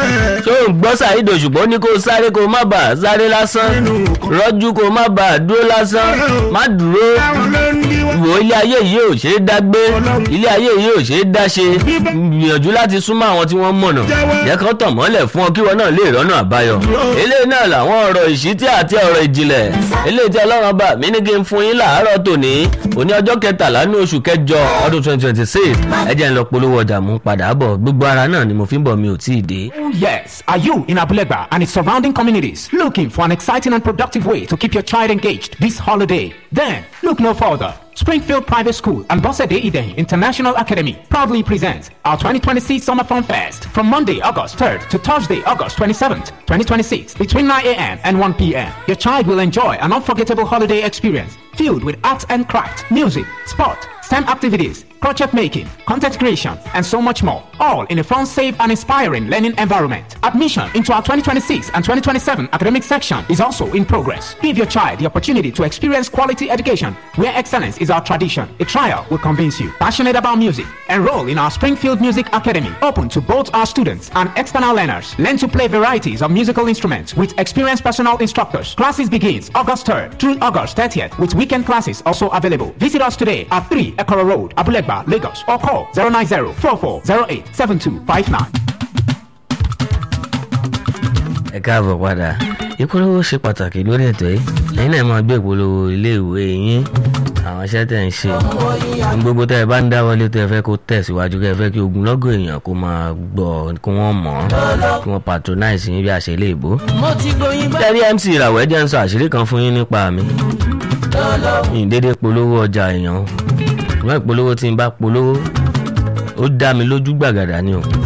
tó ń gbọ́ Saheed Òṣùpá ó ní kó sáré kó má bàa sáré lásán rọ́jú kó má bàa dúró lásán má dúró wò ilé ayé yìí ò ṣeé dá gbé ilé ayé yìí ò ṣeé dá ṣe gbìyànjú láti súnmọ́ àwọn tí wọ́n mọ̀nà jẹ́ kán tàn mọ́lẹ̀ fún ọ kí wọn náà lè rọ́nà àbáyọ eléyìí náà làwọn ọ̀rọ̀ ìṣítí àti ọ̀rọ̀ ìjìnlẹ̀ eléyìí tí ọlọ́run bá mi ní kí n fún yín láàárọ̀ tòní òní ọjọ́ kẹtàlá ní oṣù kẹjọ ọdún twenty twenty six ẹ jẹ́ n lọ polówó ọjà mú padà bọ̀ gbogbo ara náà ni mo fi ń bọ̀ mi ò tí ì dé. Yes, are you in Abulegba and its surrounding communities looking for an exciting and productive way to keep your child engaged this holiday? Then look no further. Springfield Private School and Bosede Eden International Academy proudly presents our 2026 Summer Fun Fest from Monday, August 3rd to Thursday, August 27th, 2026, between 9 a.m. and 1 p.m. Your child will enjoy an unforgettable holiday experience filled with arts and craft, music, sport, STEM activities, crochet making, content creation, and so much more. All in a fun, safe, and inspiring learning environment. Admission into our 2026 and 2027 academic section is also in progress. Give your child the opportunity to experience quality education where excellence is our tradition. A trial will convince you. Passionate about music? Enroll in our Springfield Music Academy, open to both our students and external learners. Learn to play varieties of musical instruments with experienced personal instructors. Classes begins August 3rd through August 30th with weekend classes also available. Visit us today at 3 Ekoro Road, Abulegba, Lagos or call 090 4408 7259. ẹ káàbọ̀ padà ìpolówó ṣe pàtàkì lórí ètò yìí ẹ̀yin náà máa gbé ìpolówó iléèwé yín àwọn iṣẹ́ tẹ̀ ń ṣe ohun gbogbo tẹ́ ẹ bá ń dáwọ́lé tẹ́ ẹ fẹ́ kó tẹ̀síwájú kẹ́ ẹ fẹ́ kí ogunlọ́gọ̀ èèyàn kó máa gbọ́ kí wọ́n mọ̀ ọ́ kí wọ́n patronize yín bí àṣẹ léèbó. tẹ́rí MC ìràwọ̀ ẹ̀jẹ̀ ń sọ àṣírí kan fún yín nípa mi ìdédé polówó ọjà èèyàn ìwọ́n ìpolówó tí n bá polówó ó dá mi lójú gbàgàdà ni o